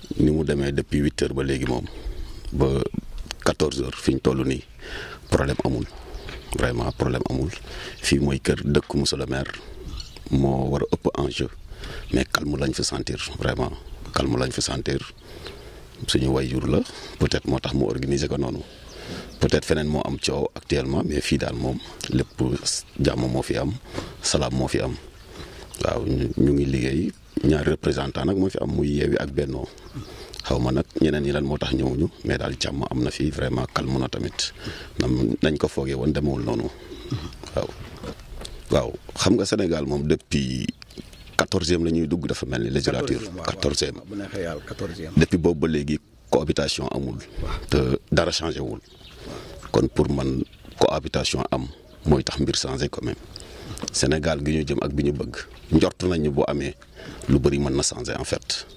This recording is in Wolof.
ni mu demee depuis huit heures ba léegi moom ba quatorze heures fi ñu toll nii problème amul vraiment problème amul fii mooy kër dëkk monsieur le maire moo war a ëpp enjeu mais calme lañ fi sentir vraiment calme lañ fi sentir suñu wayjur la peut-être moo tax mu organiser ko noonu peut-être feneen moo am coow actuellement mais fii daal moom lépp jàmm moo fi am salaam moo fi am waaw ñu ngi liggéey ñaari représentant nag moo fi am muy yeewi ak bennoo xaw ma nag ñeneen ñi lan moo tax ñëwuñu mais daal jàmm am na fi vraiment calme na tamit nam nañ ko foogee woon demewul noonu waaw. waaw xam nga Sénégal moom depuis quatorzième la ñuy dugg dafa mel ni législature quatorzième depuis boobu ba léegi cohabitation amul te dara changé wul kon pour man cohabitation am mooy tax mbir changé quand même Sénégal gi ñu jëm ak bi ñu bëgg njort nañu boo amee lu bëri mën na changé en fait